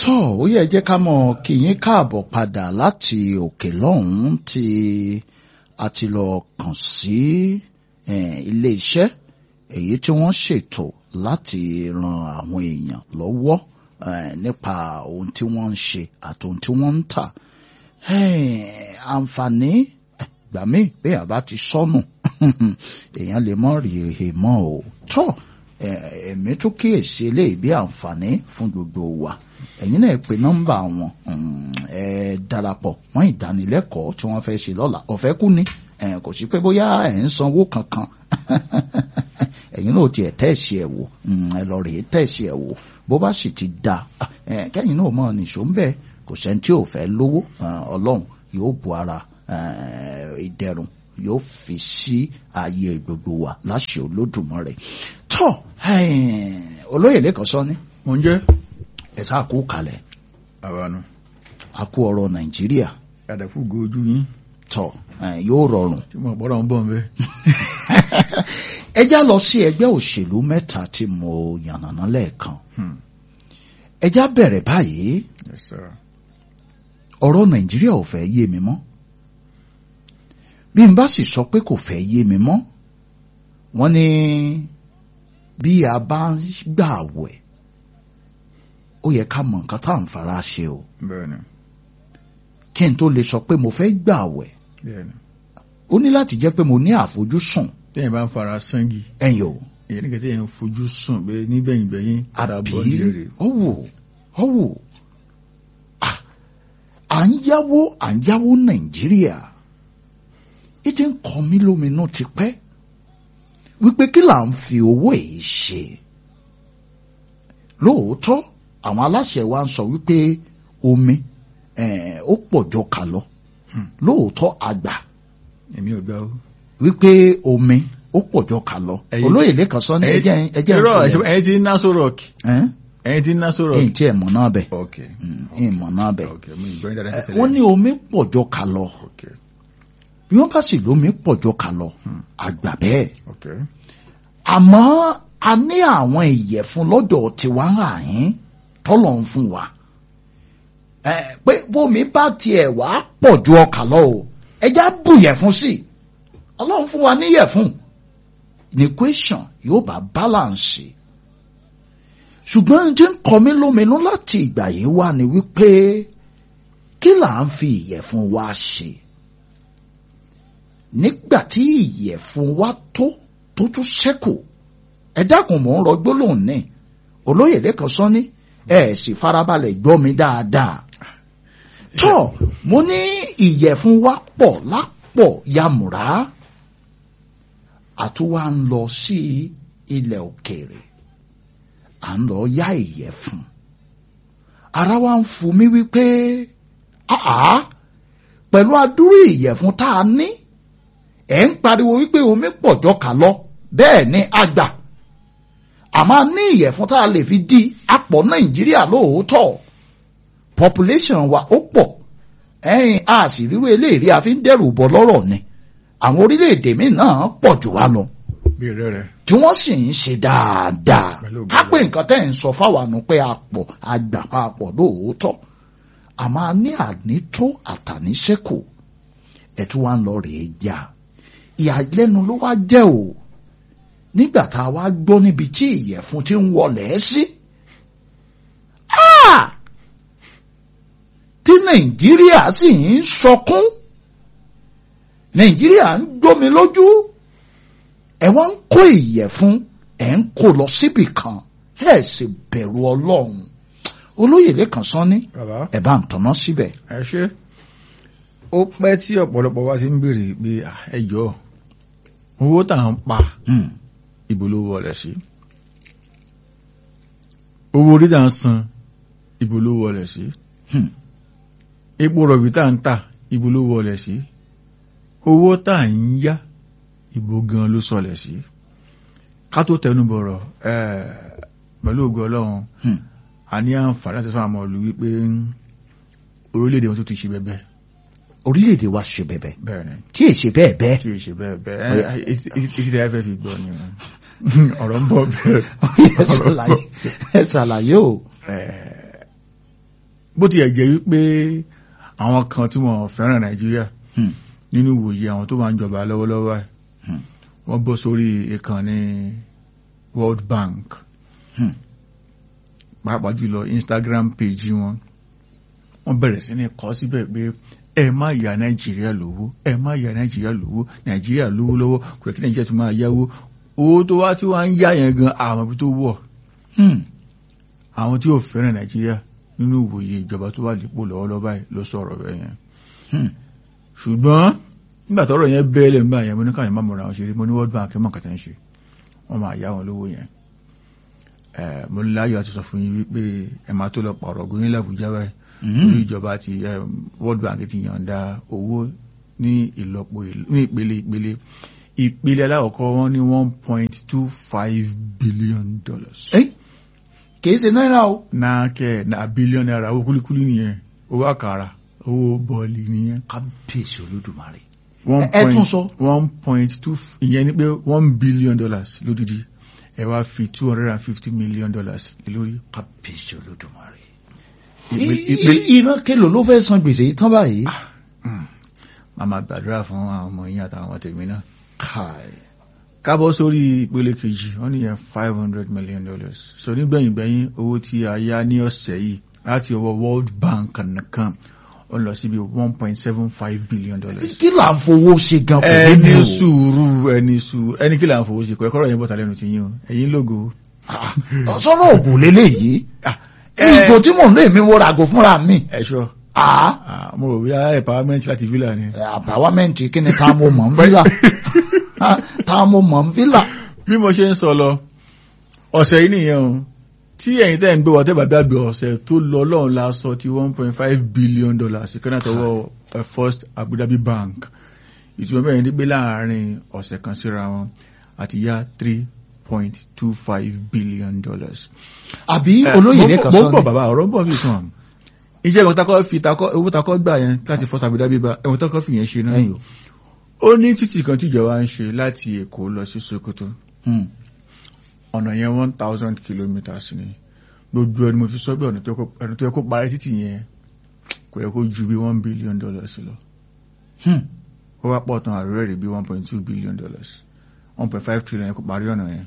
tó ó yẹ jẹ́ ká mọ̀ kí yín káàbọ̀ padà láti òkè lọ́hùn-ún tí a ti lọ kàn sí ilé iṣẹ́ èyí tí wọ́n ṣètò láti ran àwọn èèyàn lọ́wọ́ nípa ohun tí wọ́n ń ṣe àti ohun tí wọ́n ń tà àǹfààní gbà mí bẹ́ẹ̀ bá ti sọnù èèyàn lè mọ̀ rí he mọ́ o tó ẹ̀mí tó kíyèsí eléyìí bí àǹfààní fún gbogbo wa ẹ̀yin náà pe nọ́mbà wọn ẹ darapọ̀ mọ́ ìdánilẹ́kọ̀ọ́ tí wọ́n fẹ́ ṣe lọ́la ọ̀fẹ́ kú ni kò sí pé bóyá ẹ̀ ń sanwó kankan ẹ̀yin náà tiẹ̀ tẹ̀sí ẹ̀ wò ẹ lọ rèé tẹ̀sí ẹ̀ wò bó bá sì ti da kẹ́yìn náà mọ̀ nìṣó ń bẹ̀ kò sẹ́ni tí ò fẹ́ lówó ọlọ́run yóò bu ara ìdẹ̀rùn yóò fi sí ààyè gbogbo wa láṣẹ Olódùmarè tó olóyè lẹ́kọ̀ọ́ sọ ni. mo ń jẹ́. ẹ sá kú kalẹ̀ àbánu. a kú ọ̀rọ̀ Nàìjíríà. àdàkù gojú yín. tọ yóò rọrùn. tí mo gbọ́dọ̀ ń bọ̀ ń bẹ́. ẹ já lọ sí ẹgbẹ́ òṣèlú mẹ́ta tí mo yànnàná lẹ́ẹ̀kan. ẹ já bẹ̀rẹ̀ báyìí. Yes, sir. ọ̀rọ̀ Nàìjíríà ò fẹ́ yé mi mọ́ bí n bá sì sọ pé kò fẹ́ yé mi mọ́ wọ́n ní bí a bá ń gbà wẹ̀ ó yẹ ká mọ nǹkan tá à ń fara ṣe o bẹ́ẹ̀ni kí n tó lè sọ pé mo fẹ́ gbà wẹ̀ bẹ́ẹ̀ni. ó ní láti jẹ́ pé mo ní àfojúsùn téèyàn bá ń fara sangi ẹ̀yìn o èyí ní kẹtẹ́ yẹn ń fojú sùn pé níbẹ̀yìn bẹ̀yìn padà àbí bọ̀ nílé ọ̀wọ̀ ọ̀wọ̀ Ah, à ń yáwó à ń yáwó Nàìjíríà ìdí ń kọ mí lóminú ti pẹ́ wípé kí là ń fi owó èyí ṣe lóòótọ́ àwọn aláṣẹ wa ń sọ wípé omi eh, ó pọ̀ jọ kà lọ Hmm. lóòótọ́ àgbà èmi ò gbà ó. wípé omi ó pọ̀ jọ kà lọ Ẹ̀yin- olóyè lẹ́kan sọ ní ẹjẹ́ ẹjẹ́ irọ́ ìfọ̀lẹ́ ẹ̀yin ti ń ná sórọ̀k ẹ̀ ẹ̀yin ti ń ná sórọ̀k. ẹ̀yìn tí ẹ̀ mọ̀ náà bẹ̀ ok ẹ̀yìn mọ̀ náà bẹ̀ ok mi ìgbọ́ yín dáadáa Eh, tẹ́lẹ̀. wọ́n ní omi pọ̀ jọ kà lọ ok bí wọ́n bá sì lómi pọ̀ jọ kà lọ Hmm. àgbà bẹ́ẹ̀ ok àmọ́ a ní àwọn ìyẹ̀fun lọ́dọ̀ tiwa ń hàn yín tọ́lọ̀ ń fún wa ẹ pé bómi bá tiẹ̀ wá pọ̀ ju ọkà lọ o ẹja bù yẹ̀fun sí i ọlọ́run fún wa níyẹ̀fun ní question yóò bá balance ṣùgbọ́n tí ń kọ mí lóminú láti ìgbà yìí wá ni wípé kí là ń fi ìyẹ̀fun wa ṣe nígbà tí ìyẹ̀fun wa tó tó tún ṣẹ́kù ẹ dákun mò ń rọ gbólóhùn ní olóyè lẹ́kan sọ ní ẹ sì farabalẹ̀ gbọ́ mi dáadáa tó mo ní ìyẹ̀fun wa pọ̀ lápọ̀ yamùrá àtúwà ń lọ sí ilẹ̀ òkèèrè à ń lọ yá ìyẹ̀fun ara wa ń fu mi wípé àá pẹ̀lú adúrú ìyẹ̀fun tá a ní ẹ̀ ń pariwo wípé omi pọ̀ jọkà lọ bẹ́ẹ̀ ni àgbà àmọ́ ní ìyẹ̀fun tá a lè fi di apọ̀ nàìjíríà lóòótọ́ population wa ó pọ̀ ẹ̀yìn a sì ríru eléyìí a fi ń dẹ́rù bọ́ lọ́rọ̀ ni àwọn orílẹ̀-èdè míì náà pọ̀ jù wá lọ bí rẹ rẹ. tí wọ́n sì ń ṣe dáadáa Pẹ̀lú ògo ká pé Ọlọ́run. nǹkan tẹ́ ń sọ fáwọn àánú pé a pọ̀ a gbà pa a pọ̀ lóòótọ́ àmọ́ a ní ànító àtàníṣẹ́kù ẹ̀tún wa ń lọ rèé já ìyàlẹ́nu ló wá jẹ́ o nígbà tá a wá gbọ́ níbi tí ìyẹ̀fun ti ń wọlé sí. Ah! tí nàìjíríà sì ń sọkún nàìjíríà ń gbómi lójú ẹ wá ń kó ìyẹ̀fun ẹ̀ ń kó lọ síbì kan ẹ̀ sì bẹ̀rù ọlọ́run olóyè lẹ́kàn sán ní bàbá ẹ̀ bá ń tọ̀nà síbẹ̀. ẹ ṣe ó pẹ́ tí ọ̀pọ̀lọpọ̀ wa ti ń béèrè pé ah, ẹ jọ̀ọ́ owó tá à ń pa Hmm. ibo ló wọlé sí owó orí tá à ń san ibo ló wọlé sí Hmm. epo rọ̀bì tá à ń tà ibo ló wọlé sí owó tá à ń yá ibo gan ló sọlẹ̀ sí ká tó tẹnu bọ̀rọ̀ ẹ̀ pẹ̀lú ògo ọlọ́run Hmm. a ní àǹfààní láti sọ àwọn ọmọ ìlú wípé orílẹ̀-èdè wọn tó ti ṣe bẹ́ẹ̀ orílẹ̀-èdè wa ṣe bẹ̀bẹ̀ bẹ́ẹ̀ ni tí èsì bẹ́ẹ̀ bẹ́ẹ̀ tí o ṣe bẹ́ẹ̀ Ọya. bẹ́ẹ̀ etí tẹ́ fẹ́ fi gbọ́ ni ọ̀rọ̀ ń bọ̀ bẹ́ẹ̀ ẹ ṣàlàyé ẹ ṣàlàyé o. Eh, bó ti ẹ̀jẹ̀ wípé àwọn kan tí wọ́n fẹ́ràn nàìjíríà Hmm. nínú ìwòye àwọn tó wà ń jọba lọ́wọ́lọ́wọ́ báyìí Hmm. wọ́n bọ́ sórí ìkànnì World Bank Hmm. pàápàá jùlọ Instagram page wọn wọ́n bẹ̀rẹ̀ sí ní kọ síbẹ̀ pé ẹ má yà nàìjíríà lówó ẹ má yà nàìjíríà lówó nàìjíríà lówó lọ́wọ́ kò yẹ kí nàìjíríà tún máa yáwó owó tó wá tí wọ́n ń yá yẹn gan àwọn ibi tó wọ̀ Hmm. àwọn tí ò fẹ́ràn nàìjíríà nínú ìwòye ìjọba tó wà nípò lọ́wọ́lọ́wọ́ báyìí ló sọ̀rọ̀ bẹ́ẹ̀ yẹn Hmm. ṣùgbọ́n nígbà tọ́rọ̀ yẹn bẹ́ẹ̀lẹ̀ ń bá yẹn mo ní káyọ̀ máa mọ̀ra àwọn ṣeré mo ní World Bank mọ̀ kàtà ń ṣe wọ́n máa yá wọn lówó yẹn Eh, mo ní láyọ̀ àti sọ fún yín wípé ẹ máa tó lọ pààrọ̀ góyìn làbújá báyìí Hmm. orí ìjọba ti eh, World Bank ti yànda owó ní ìlọ́po ìl- ní ìpele ìpele ìpele alákọ̀ọ́kọ́ wọn ní one point two five billion dollars Eh? kìí ṣe náírà o. náà kẹ́ na billion naira owó kúlíkúlí nìyẹn owó àkàrà owó bọ́ọ̀lì nìyẹn kábíyèsí olódùmarè. one ẹ tún point sọ. one point two f- ìyẹn ni pé one billion dollars lódìdí ẹ wá fi two hundred and fifty million dollars lé lórí. kábíyèsí olódùmarè. Ìpele- I- ìpele- i- ìran kélòó ló fẹ́ san gbèsè yìí tán báyìí. màá máa gbàdúrà fún àwọn ọmọ yín àtàwọn ọmọ tèmi náà. Káì. kábọ̀ sórí ìpele kejì wọ́n ní yẹn five hundred million dollars. so nígbẹ̀yìngbẹ̀yìn owó tí a yá ní ọ̀sẹ̀ yìí láti ọwọ́ World Bank nìkan ó lọ síbi one point seven five billion dollars. kí là ń fowó ṣe gan kò yé mi ẹni o. sùúrù ẹni sùúrù ẹni kí là ń fowó ṣe kọ ẹkọ́rọ̀ yẹn bọ́ta lẹ́nu ti yín o ẹ̀yin lógo. Ah, sọ̀rọ̀ ògùn lélẹ́yìí. Ah, ìgò tí mò ń lé mi wo ràgò fúnra mi. ẹ̀ṣọ́ Ah, Ah, mo rò bíi empowerment láti villa ni. àbáwámẹ́ǹtì kí ni tá mo mọ̀ ń fílà. Ah, tá mo mọ̀ ń fílà. bí mo ṣe ń sọ lọ ọ̀sẹ̀ yìí nìyẹn o tí ẹ̀yin tẹ́ ń gbé wọ́n tẹ́ bá gbàgbé ọ̀sẹ̀ tó lọ lọ́run la sọ ti one point five billion dollars ìkànnì àtọwọ́ eh, First Abu Dhabi Bank ìtumọ̀ bẹ́ẹ̀ ni pé láàárín ọ̀sẹ̀ kan síra wọn àti yá three point two five billion dollars. àbí Eh, olóyè mo- nìkan mo sọ ń bọ̀ ni. bàbá ọ̀rọ̀ ń bọ̀ bí kan iṣẹ́ ìwọ̀n takọ́ fi takọ́ owó takọ́ gbà yẹn láti First Abu Dhabi Bank ẹ̀wọ̀n takọ́ fi yẹn ṣe náà ẹ̀yìn o. ó ní títì kan tíjọba ń ṣe láti Èkó lọ sí Sokoto Hmm. ọ̀nà yẹn one thousand kilometres ni gbogbo ẹni mo fi sọ pé ọ̀nà tó yẹ kó- ọ̀nà tó yẹ kó parí títì yẹn kò yẹ kó ju bí one billion dollars lọ Hmm. ó wá pọ̀ tán àrùrẹ́ rẹ̀ bí one point two billion dollars one point five trillion yẹ kó parí ọ̀nà yẹn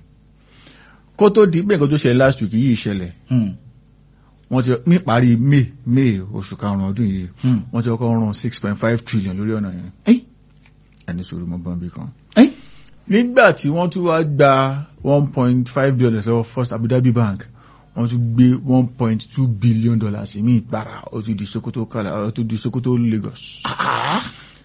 kó tó di pé nǹkan tó ṣẹlẹ̀ last week yìí ṣẹlẹ̀ Hmm. wọ́n ti ní parí may may oṣù karùn-ún ọdún yìí Hmm. wọ́n ti kọ́kọ́ rún six point five trillion lórí ọ̀nà yẹn Ẹ́. ẹni sọ̀rọ̀ mọ́ bọ́m̀bì kan Ẹ́. nígbà tí wọ́n tún wá gba one point five billion dollars lọ́wọ́ First Abu Dhabi Bank wọ́n tún gbé one point two billion dollars míì gbára ó tún di Sokoto kala ó tún di Sokoto Lagos. Ah.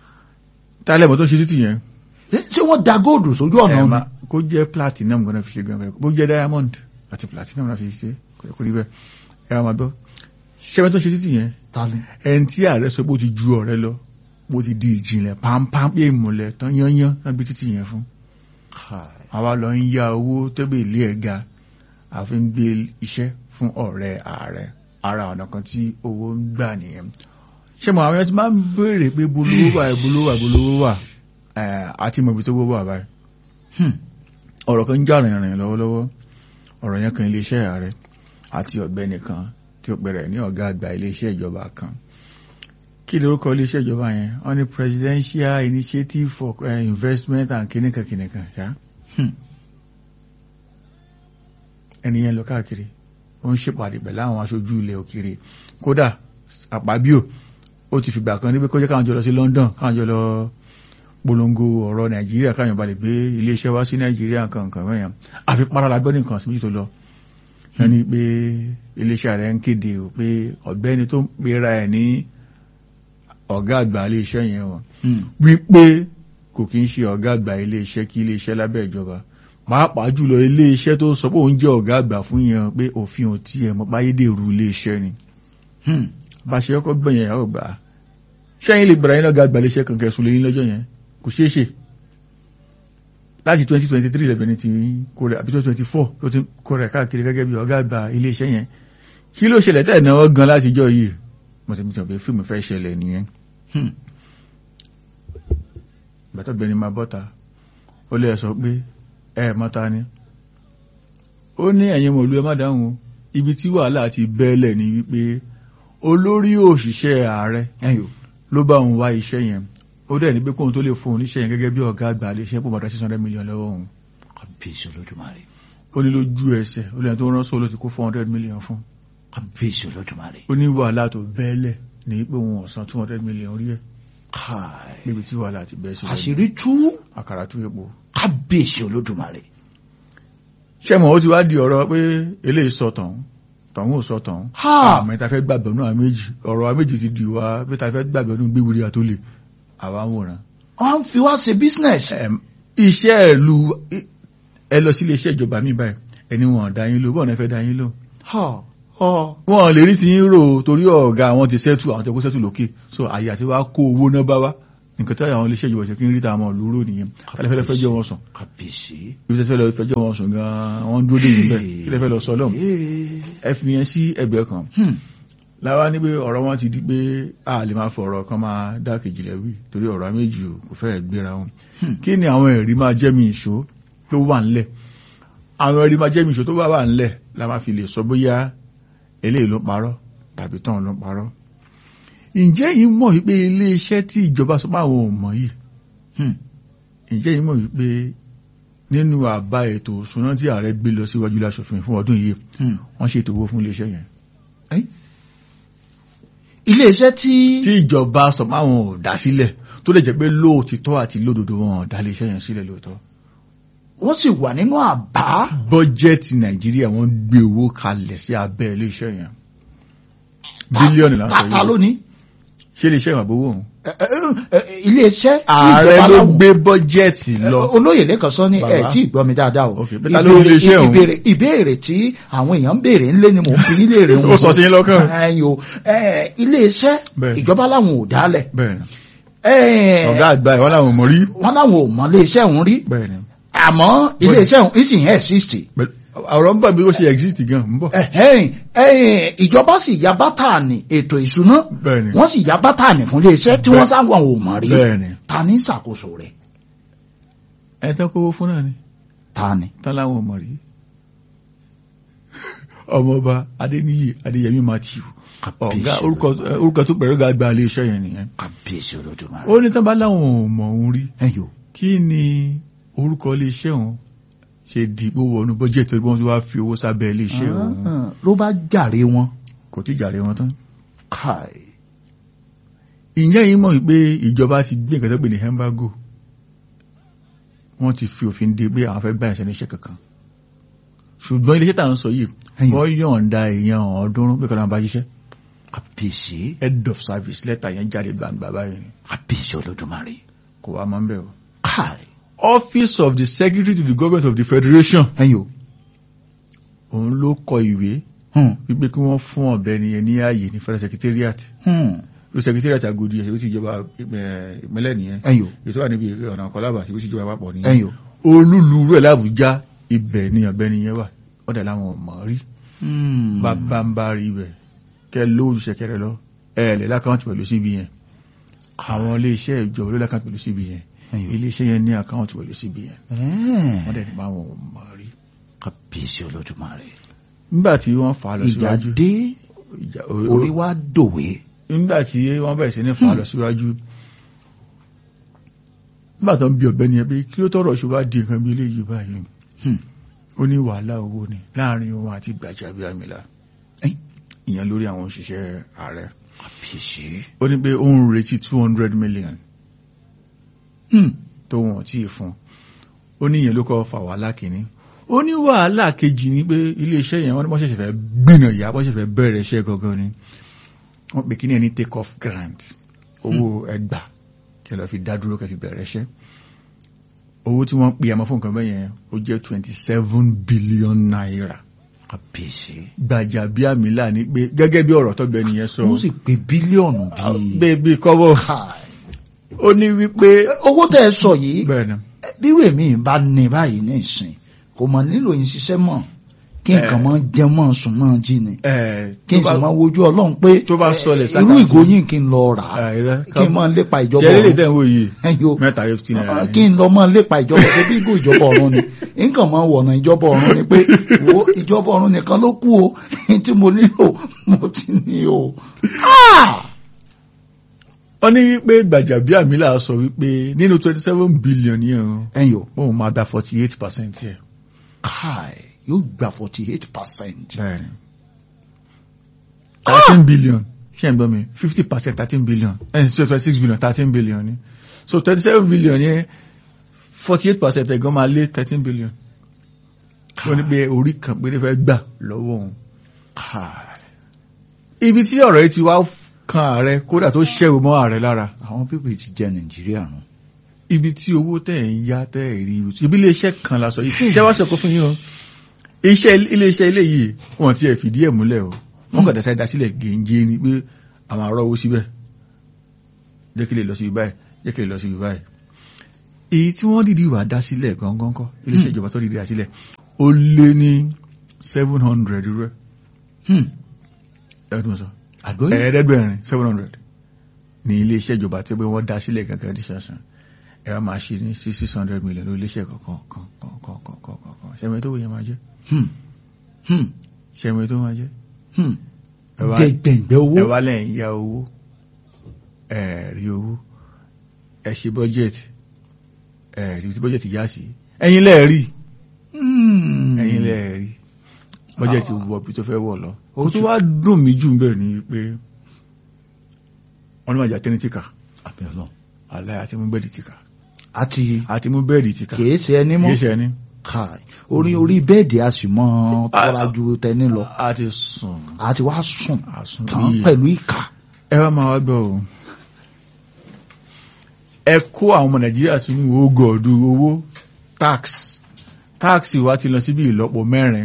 tálẹ̀ mọ́ tó ṣe títì yẹn ṣé wọ́n da góòdù sójú ọ̀nà ẹ̀ ni. máa kó jẹ́ platinum gan-an fi ṣe gan-an kó jẹ́ diamond àti platinum náà fi ṣe kò yẹ kó rí bẹ́ẹ̀ ẹ̀ máa gbọ́ ṣẹ́wọ́n tó ṣe títì yẹn ta ni. ẹni tí ààrẹ sọ pé ó ti ju ọ̀rẹ́ lọ bó ti di ìjìnlẹ̀ pampam pé ìmùlẹ̀ tán yányán lábí títì yẹn fún Káì. àwa lọ ń ya owó tẹ́bẹ̀ ilé ẹ̀ ga àfi ń gbé iṣẹ́ fún ọ̀rẹ́ ààrẹ ara ọ̀nà kan tí owó ń gbà nìyẹn ṣé mo àwọn ẹni tí máa ń béèrè pé bolówó wà bolówó wà bolówó wà ẹ̀, àti mọ̀bí tó gbówó wà báyìí Hmm. ọ̀rọ̀ kan ń jà rìnrìn lọ́wọ́lọ́wọ́ ọ̀rọ̀ yẹn kan iléeṣẹ́ ààrẹ àti ọ̀gbẹ́ni kan tí ó pẹ̀rẹ̀ ní ọ̀gá àgbà iléeṣẹ́ ìjọba kan kí lórúkọ iléeṣẹ́ ìjọba yẹn wọ́n ní presidential initiative for uh, investment and kìnìkan kìnìkan ṣá Hmm. ẹni yẹn lọ káàkiri ó ń ṣèpàdé pẹ̀lú àwọn aṣojú ilẹ̀ òkèèrè kódà àpábíò ó ti fìgbà kan níbi kó jẹ́ káwọn jọ lọ sí London káwọn jọ lọ polongo ọ̀rọ̀ Nàìjíríà káwọn balẹ̀ gbé iléeṣẹ́ wá sí Nàìjíríà nǹkan nǹkan mẹ́yàn àfi parala gbọ́ nìkan sí méjì tó lọ wọ́n ní pé iléeṣẹ́ rẹ̀ ń kéde o pé ọ̀gbẹ́ni tó ń pera ẹ̀ ní ọ̀gá àgbà iléeṣẹ́ yẹn o Hmm. wípé kò kí ń ṣe ọ̀gá àgbà iléeṣẹ́ kí iléeṣẹ́ lábẹ́ ìjọba pàápàá jùlọ iléeṣẹ́ tó sọ pé òun jẹ́ ọ̀gá àgbà fún yẹn pé òfin ò tí ẹ̀ mọ́ páyédèrú iléeṣẹ́ ni Hmm. bá ṣe ọkọ̀ gbẹ̀yìn ẹ̀ ọgbà ṣẹ́yìn lè bẹ̀rẹ̀ yín lọ́gá àgbà iléeṣẹ́ kan kẹsùn lẹ́yìn lọ́jọ́ yẹn kò ṣeé ṣe láti 2023 lẹ́bẹ̀ ní ti kó rẹ̀ àbí 2024 ló ti kó rẹ̀ káàkiri gẹ́gẹ́ bí ọ̀gá àgbà iléeṣẹ́ yẹn kí ló ṣẹlẹ̀ tẹ́ náwó gan látijọ́ yìí mo ti mọ̀ pé fíìmù fẹ́ ṣẹlẹ̀ nìyẹn Hmm. bàtọ́gbẹ̀ni máa bọ́ta ó lè sọ pé ẹ mọ́ta ni ó ní ẹ̀yin mọ̀lú ẹ má dáhùn o. ibi tí wàhálà ti bẹ́ẹ̀lẹ̀ ni wípé olórí òṣìṣẹ́ ààrẹ ẹ̀yọ́ ló bá òun wá iṣẹ́ yẹn ó dẹ̀ ní pé kóun tó lè fún òun níṣẹ́ yẹn gẹ́gẹ́ bí ọ̀gá àgbà lè ṣe pò bàtà six hundred million lọ́wọ́ òun kábíyèsí olódùmarè ó ní lójú ẹsẹ̀ ó lẹ́yìn tó rán sóòlù ti kó four hundred million fún kábíyèsí olódùmarè ó ní wàhálà tó bẹ́ẹ̀lẹ̀ ní pé òun ọ̀sán two hundred million rí ẹ̀ káì níbi tí wàhálà ti bẹ́ẹ̀ sí lẹ́nu. àṣírí tú àkàrà tó epo kábíyèsí olódùmarè ṣẹ́mọ̀ ó ti wá di ọ̀rọ̀ pé eléyìí sọ tọ̀hún tọ̀hún ò sọ tọ̀hún ha àmọ́ ìta fẹ́ gbàgbọ́ náà méjì ọ̀rọ̀ àwọn méjì ti di wá pé ta fẹ́ gbàgbọ́ nínú gbéwìrì àtólè àwa ń wòran wọ́n ń fi wá ṣe business Ẹm, iṣẹ́ ìlú ẹ lọ sí iléeṣẹ́ ìjọba mi báyìí ẹni wọn dá yín lò bọ́ọ̀ náà fẹ́ dá yín lò ha ha wọn lè rí ti yín rò torí ọ̀gá àwọn ti sẹ́tù àwọn tó kó sẹ́tù lókè so àyè àti wá kó owó náà bá wá nǹkan tí àwọn iléeṣẹ́ ìjọba ṣe kí ń rí tàwọn olóró nìyẹn kálẹ̀ fẹ́ jẹ́ wọn sùn kábíyèsí ibi tẹ́fẹ́ lọ fẹ́ jẹ́ wọn sùn gan-an wọ́n ń dúró dé yìí bẹ́ẹ̀ kí lẹ fẹ́ lọ sọ lọ́hùn ẹ fi yẹn sí ẹgbẹ́ kan Hmm. láwa ní pé ọ̀rọ̀ wọn ti di pé a lè máa fọ̀rọ̀ kan máa dá kejì lẹ́wì torí ọ̀rọ̀ méjì ò kò fẹ́ gbéra wọn Hmm. kí ni àwọn ẹ̀rí máa jẹ́ mi ìṣó tó wà ńlẹ̀ àwọn ẹ̀rí máa jẹ́ mi ìṣó tó bá wà ńlẹ̀ la máa fi lè sọ bóyá eléyìí ló parọ́ tàbí tán ló parọ́ ǹjẹ́ yìí mọ̀ wípé ilé iṣẹ́ tí ìjọba sọ pé àwọn ò mọ̀ yìí Hmm. ǹjẹ́ yìí mọ̀ wípé nínú àbá ètò òṣùná tí ààrẹ gbé lọ síwájú láṣòfin fún ọdún yìí Hmm. wọ́n ṣètò owó fún ilé iṣẹ́ yẹn iléeṣẹ́ tí tí ìjọba sọ pé àwọn ò dá sílẹ̀ tó lè jẹ́ pé lóòtítọ́ àti lódodo wọn ò dá ilé iṣẹ́ yẹn sílẹ̀ lóòótọ́ wọ́n sì wà nínú àbá bọ́jẹ́tì nàìjíríà wọ́n gbé owó kalẹ̀ sí abẹ́ ilé iṣẹ́ yẹn bílíọ̀nù là ń sọ tata yìí lónìí ṣé ilé iṣẹ́ ìwàbówó òun Ẹ- ẹ- ẹ- iléeṣẹ́ tí ààrẹ ìjọba ló láwọn- gbé bọ́jẹ́tì lọ Ẹ, olóyè lẹ́kan sọ ní ẹ̀ Bàbá. tí ìgbọ́ mi dáadáa o Ok, bẹ́ẹ̀ ta ló ní iléeṣẹ́ òun? ìbéèrè ìbéèrè tí àwọn èèyàn ń béèrè ńlé ni mò ń fi nílé rẹ̀ ó sọ sí yín lọ́kàn ẹ̀yìn o ẹ, iléeṣẹ́ Bẹ́ẹ̀. ìjọba láwọn ò dálẹ̀ bẹ́ẹ̀ ni ẹ, ọ̀gá àgbà ìwọ́n làwọn ò mọ̀ rí wọ́n láwọn ò mọ iléeṣẹ́ òun rí bẹ́ẹ̀ ni àmọ́ iléeṣẹ́ òun ìsìn exist Pẹ̀lú- ọ̀rọ̀ ń bọ̀ bí ó ṣe exist gan ń bọ̀ ẹ̀hẹ́n, ẹ̀hìn, ìjọba sì ya bátànì ètò ìṣúná bẹ́ẹ̀ ni wọ́n sì ya bátànì fún iléeṣẹ́ tí wọ́n sáwọn ò mọ̀ rí bẹ́ẹ̀ ni ta ní ṣàkóso rẹ̀ ẹ tán kówó fún náà ni ta ni tán láwọn ò mọ̀ rí ọmọọba adéníyì adéyẹmí matthew ọ̀gá orúkọ orúkọ tó pẹ̀lú ọ̀gá àgbà ilé iṣẹ́ yẹn nìyẹn kàbíyèsí olódùmarè ó ní tán bá láwọn ò mọ̀ òun rí ẹ̀yọ́ kí ni orúkọ ilé iṣẹ́ òun ṣe dìbò wọnú bọ́jẹ̀tì torí wọ́n ti wá fi owó sábẹ́ ilé iṣẹ́ òun ló bá jàre wọn kò tí jàre wọn tán káì ìyẹn yìí mọ̀ pé ìjọba ti gbé nǹkan tó pè ní embargo wọ́n ti fi òfin de pé àwọn fẹ́ bá ẹ̀ṣẹ̀ níṣẹ́ kankan ṣùgbọ́n iléeṣẹ́ tà ń sọ yìí Ẹ̀yìn. wọ́n yọ̀ǹda èèyàn ọ̀ọ́dúnrún pé kọ́nà bá ṣiṣẹ́ kàbíyèsí head of service lẹ́tà yẹn jáde gbangba báyìí ni kàbíyèsí olódùmarè kò wá máa ń bẹ̀ o. káì office of the secretary to the government of the federation ẹ̀yọ́ òun ló kọ ìwé wípé kí wọ́n fún ọ̀bẹ́ni yẹn ní ààyè ní federal secretariat ló secretariat Agodi ẹ̀ ṣe ló ti ìjọba eh, ìpínlẹ̀ nìyẹn ẹ̀yọ́ ètò wà níbi ọ̀nà kọlábà ṣe ló ti ìjọba àpapọ̀ nìyẹn ẹ̀yọ́ olúlu rẹ̀ lábújá ibẹ̀ ni ọ̀bẹ́ni yẹn wà ọ̀dà làwọn ò mọ̀ rí bàbá ń bá rí ibẹ̀ kẹ lóòjù ṣẹkẹrẹ lọ ẹ̀ẹ́lẹ̀ lákàntì pẹ̀lú CBN àwọn iléeṣẹ́ ìjọba ló lákàntì pẹ̀lú CBN ẹ̀yọ́ iléeṣẹ́ yẹn ní àkáǹtì pẹ̀lú CBN wọ́n dẹ̀ ní bá wọn ò mọ̀ rí kàbíyèsí olódùmarè nígbà tí wọ́n fà á lọ ìjà síwájú dé ìjà- orí wa dòwe nígbà tí wọ́n bẹ̀rẹ̀ sí ní fà á lọ síwájú nígbà tó ń bí ọ̀gbẹ́ni ẹ pé kí ló tọrọ ṣe wá di nǹkan bí eléyìí báyìí Hmm. ó ní wàhálà owó ni láàrin òun àti Gbajabiamila Ẹ́n. ìyẹn lórí àwọn òṣìṣẹ́ ààrẹ kàbíyèsí ó ní pé ó ń retí two hundred million tó wọ́n tí ì fún ó ní ìyẹn ló kọ́ fà wàhálà kìíní ó ní wàhálà kejì ní pé iléeṣẹ́ yẹn wọ́n ní wọ́n ṣẹ̀ṣẹ̀ fẹ́ gbìnà ìyá wọ́n ṣẹ̀ṣẹ̀ fẹ́ bẹ̀rẹ̀ iṣẹ́ gangan ni wọ́n pè kíní ẹni take off grant owó ẹgbà kí ẹ lọ fi dá dúró kẹ́ fi bẹ̀rẹ̀ iṣẹ́ owó tí wọ́n pè àmọ́ fún nǹkan bẹ́yẹn ó jẹ́ twenty seven billion naira kàbíyèsí Gbajabiamila ní pé gẹ́gẹ́ bí ọ̀rọ̀ tọ́gbẹ́ni yẹn sọ wọ́n sì pé bílíọ̀nù bíi bébí kọ́bọ̀ káì ó ní wípé owó tẹ́ ẹ sọ yìí bẹ́ẹ̀ ni bírò èmi bá ní báyìí ní ìsìn kò mọ̀ nílò yín ṣiṣẹ́ mọ̀ kí nǹkan Eh. máa jẹ mọ́ sùn máa jí ni ẹ̀ kí n tó sì bá- máa wojú ọlọ́run pé tó bá eh, sọlẹ̀ irú sákàtì- ìgòyìn kí n lọ rà á Ah, irọ́. kí n máa lépa ìjọba ṣe eré ọ̀run tẹ̀ ń wò yìí ẹ̀yọ mẹ́ta yóò ti náírà kí n lọ máa lépa ìjọba ṣe bí ìgò ìjọba ọ̀run ni nǹkan máa wọ̀nà ìjọba ọ̀run ni pé wo ìjọba ọ̀run nìkan ló kù o tí mo nílò mo ti ní o. Ah! wọ́n ní wípé Gbàjàbíàmílà sọ wípé nínú twenty seven billion yẹn o ẹ̀yọ òun máa da forty eight percent yẹ. káì yóò gba forty eight percent. bẹ́ẹ̀ni thirteen billion ṣé ẹ̀ ń gbọ́ mi fifty percent thirteen billion ẹ̀ ń sọ twenty six billion thirteen billion ni so twenty seven billion yẹn forty eight percent ẹ̀gán máa lé thirteen billion wọ́n ní pé orí kan péré fẹ́ gbà lọ́wọ́ òun. káì ibi tí ọ̀rọ̀ yìí ti wá kan ààrẹ kódà tó ṣẹ́wó mọ́ ààrẹ lára àwọn pípé ti jẹ nàìjíríà nù. ibi tí owó tẹ̀ ń yá tẹ̀ rí ibi iléeṣẹ́ kan la sọ yìí ṣé wá sọ̀kọ́ fún yín o iṣẹ́ iléeṣẹ́ ilé yìí wọ́n ti ẹ̀ fìdí ẹ̀ múlẹ̀ o wọ́n kàn dẹ́sẹ̀ dasílẹ̀ gèǹgé ni pé àwọn ará owó síbẹ̀ jẹ́ kí lè lọ sí ibi báyìí jẹ́ kí lè lọ sí ibi báyìí èyí tí wọ́n dìdí wà dá sílẹ̀ gangan kọ́ iléeṣẹ́ ìjọba tó dìdí dá sílẹ̀ ó lé ní seven hundred rẹ̀ Hmm. ẹ̀rọ tó ń sọ àgbóyè ẹ̀ẹ́dẹ́gbẹ̀rin seven hundred ní iléeṣẹ́ ìjọba tí pé wọ́n dá sílẹ̀ gangan ní ṣàṣàn ẹ wá máa ṣe ní sí six hundred million lórí iléeṣẹ́ kọ̀ọ̀kan kan kan kan kan kan kan kan ṣẹ́mi tó wòye máa jẹ́ Hmm. Hmm. ṣẹ́mi tó máa jẹ́ Hmm. ẹ wá gbẹgbẹgbẹ owó. ẹ wá lẹ́yìn ya owó ẹ rí owó ẹ ṣe budget ẹ rí tí budget yá sí ẹ̀yin lẹ́ẹ̀ rí Hmm. ẹ̀yin lẹ́ẹ̀ rí budget wọ bí tó fẹ́ wọ̀ lọ Ó kó tó tún- wá dùn mí jù bẹ́ẹ̀ ni pé wọ́n ní máa jà tẹ́nítì kà àbẹ̀ ọlọ́run. aláì àti mú bẹ́ẹ̀dì tìkà àti àti mú bẹ́ẹ̀dì tìkà kìí ṣe ẹni mọ́ kìí ṣe ẹni káì orí orí bẹ́ẹ̀dì a sì mọ́ tọ́ra ju tẹni lọ àti sùn àti wá sùn àsùn tán yìí pẹ̀lú ìkà. ẹ wá máa wá gbọ́ o ẹ kó àwọn ọmọ nàìjíríà sínú ogòdù owó tax tax wa ti lọ síbi ìlọ́po mẹ́rin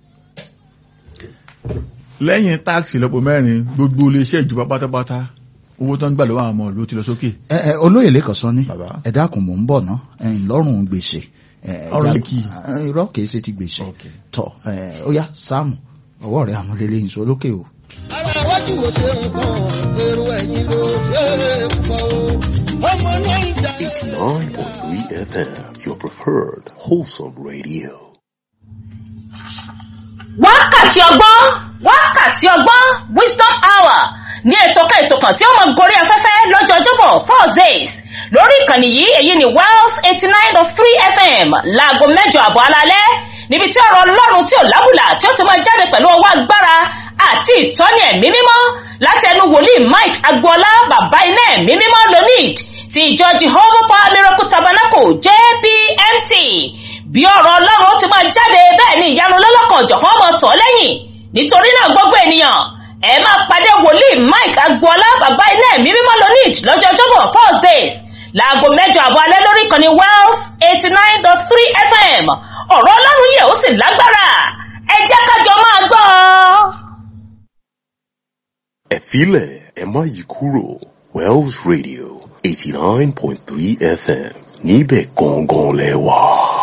lẹ́yìn tax ìlọ́po mẹ́rin gbogbo iléeṣẹ́ ìjọba pátápátá owó tó ń gbà lọ́wọ́ àwọn ọmọ ìlú ti lọ sókè ẹ ẹ olóyè lẹ́kọ̀ọ́ sọ ní bàbá ẹ dákun mò ń bọ̀ ná ẹ̀yìn lọ́rùn gbèsè. ẹ, Ọrùn ẹja- kì í. ẹ, irọ́ kìí ṣe ti gbèsè. Okay. tọ ẹ, ó yá sáàmù ọwọ́ rẹ̀ àmúlélẹ́ yìí sọ lókè o. ara iwájú wo ṣe nǹkan èrò ẹ̀yìn ló ṣe é pọ̀ o ọmọ náà ń jà. 89.3 FM, your preferred wholesome radio. wákàtí ọgbọ́n wákàtí ọgbọ́n wisdom hour ní ètò kan ètò kan tí ó mọ gorí afẹ́fẹ́ lọ́jọ́ ọjọ́bọ̀ thursdays lórí ìkànnì yìí èyí ni wells eighty nine dot three fm láago mẹ́jọ àbọ̀ alálẹ́ níbi tí ọ̀rọ̀ ọlọ́run tí ò lábùlà tí ó ti máa jáde pẹ̀lú ọwọ́ agbára àti ìtọ́ni ẹ̀mí mímọ́ láti ẹnu wòlíì mike agboola bàbá iná ẹ̀mí mímọ́ lonid ti ìjọ jehovah power miracle tabernacle jpmt bí ọ̀rọ̀ ọlọ́run ó ti máa jáde bẹ́ẹ̀ ni ìyanu lọ́lọ́kan ọ̀jọ̀kan ọmọ tọ̀ lẹ́yìn nítorí náà gbogbo ènìyàn ẹ máa pàdé wòlíì mike agboola bàbá ilé ẹ̀mí mímọ́ lonid lọ́jọ́ ọjọ́bọ̀ thursdays láago mẹ́jọ àbọ̀ alẹ́ lórí ìkànnì wells eighty nine dot three fm ọ̀rọ̀ ọlọ́run yẹ̀ ó sì lágbára ẹ jẹ́ kájọ máa gbọ́ ọ. Efile Emma Yikuro, Wells Radio, 89.3 FM. Níbẹ̀ gangan lẹ́wà.